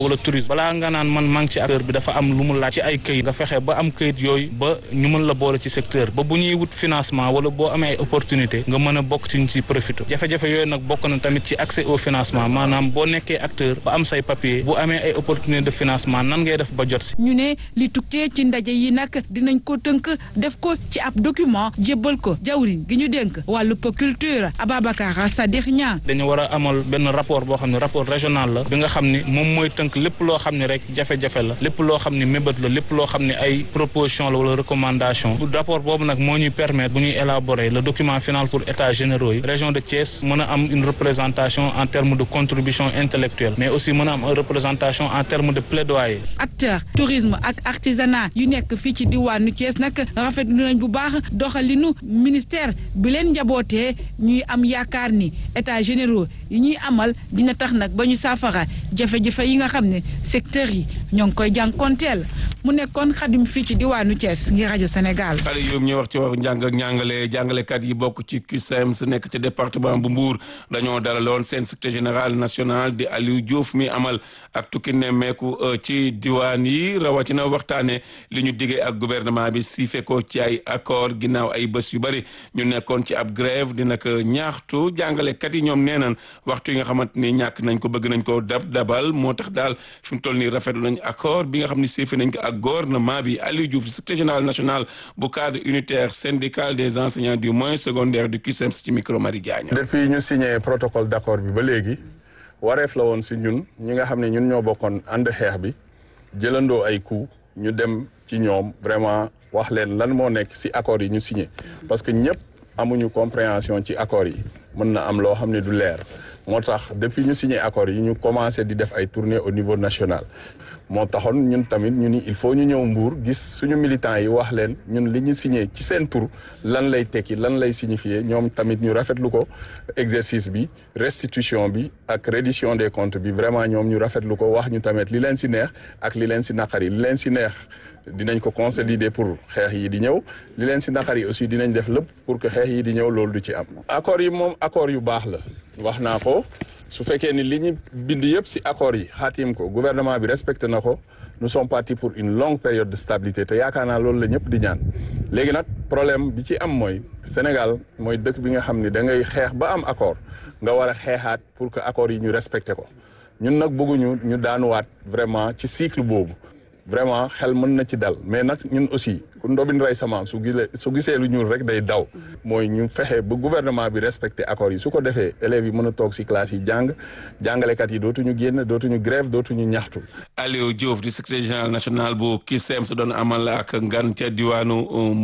wala tourisme balaa nga naan man maa ngi ci acteur bi dafa am lu mu laaj ci ay këyit nga fexe ba am këyit yooyu ba ñu mën la boole ci secteur ba bu ñuy wut financement wala boo amee ay opportunité nga mën a bokk ci ñu ci profité jafe-jafe yooyu nag bokk na tamit ci accès au financement maanaam boo nekkee acteur ba am say papier bu amee ay opportunité de financement nan ngay def ba jot si ñu ne li tukkee ci ndaje yi nag dinañ ko tënk def ko ci ab document jébbal ko jawriñ gi ñu dénk wàllu culture Ababacar Sadikh Niang dañu war a amal benn rapport boo xam ne rapport régional la bi nga xam ni moom mooy tënk lépp loo xam ne rek jafe-jafe la lépp loo xam ne mébét la lépp loo xam ne ay proposition la wala recommandation rapport boobu nag moo ñuy permettre bu ñuy élaborer le document final pour états généraux yi région de Thiès mën a am une représentation en termes de contribution intellectuelle mais aussi mën a am une représentation en termes de plaidoyer acteur tourisme ak artisanat yu nekk fii ci diwaanu Thiès nag rafetlu nañ bu baax doxalinu ministère bi leen njabootee ñuy am yaakaar ni états généraux yi ñuy amal dina tax nag ba ñu saafara jafe-jafe yi nga xam ne secteur yi ñoo ngi koy jànkonteel mu nekkoon xadim fii ci diwaanu Thiès ngir rajo Sénégal. xale yooyu ñu wax ci wax njàng ak njàngale jàngalekat yi bokk ci CUSEMS nekk ci département bu Mbour dañoo dalaloon seen secrétaire général national di Aliou Diouf mi amal ak tukki nemmeeku ci diwaan yi rawatina waxtaane li ñu diggee ak gouvernement bi si fekkoo ci ay accord ginnaaw ay bés yu bëri ñu nekkoon ci ab grève dina ko ñaaxtu jàngalekat yi ñoom nee nañ waxtu yi nga xamante ni ñàkk nañ ko bëgg nañ ko dab dabal moo tax daal fi mu toll nii rafetlu nañ accord bi nga xam ne siife nañ ko ak gouvernement bi Aliou Diouf secrétaire général national bu cadre unitaire syndical des enseignants du moyen secondaire du CUSEMS ci micro Marie Diagne. depuis ñu signé protocole d'accord bi ba léegi wareef la woon si ñun ñi nga xam ne ñun ñoo bokkoon ànd xeex bi jëlandoo ay coups ñu dem ci ñoom vraiment wax leen lan moo nekk si accords yi ñu signé parce que ñëpp amuñu compréhension ci accords yi mën na am loo xam ne du leer moo tax depuis ñu signé accords yi ñu commencé di def ay tournées au niveau national moo taxoon ñun tamit ñu ni il faut ñu ñëw Mbour gis suñu militants yi wax leen ñun li ñu signé ci seen tur lan lay tekki lan lay signifier ñoom tamit ñu rafetlu ko exercice bi restitution bi ak reddition des comptes bi vraiment ñoom ñu rafetlu ko wax ñu tamit li leen si neex ak li leen si naqari li leen si neex dinañ ko consolider pour xeex yi di ñëw li leen si naqar yi aussi dinañ def lépp pour que xeex yi di ñëw loolu du ci am. accords yi moom accords yu baax la wax naa ko su fekkee ni li ñu bind yëpp si accords yi xaatim ko gouvernement bi respecté na ko nous sommes partis pour une longue période de stabilité te yaakaar naa loolu la ñëpp di ñaan léegi nag problème bi ci am mooy Sénégal mooy dëkk bi nga xam ni da ngay xeex ba am accord nga war a xeexaat pour que accords yi ñu respecté ko ñun nag bëgguñu ñu daanuwaat vraiment ci cycle boobu. vraiment xel mën na ci dal mais nag ñun aussi ku ndobin rey samaam su gisee su gisee lu ñuul rek day daw mooy ñu fexe ba gouvernement bi respecté accords yi su ko defee élèves yi mën a toog si classe yi jàng jàngalekat yi dootuñu génn dootuñu grève dootuñu ñaxtu. Aliou Diouf di secrétaire général national bu CUSEMS doon amal ak ngan ca diwaanu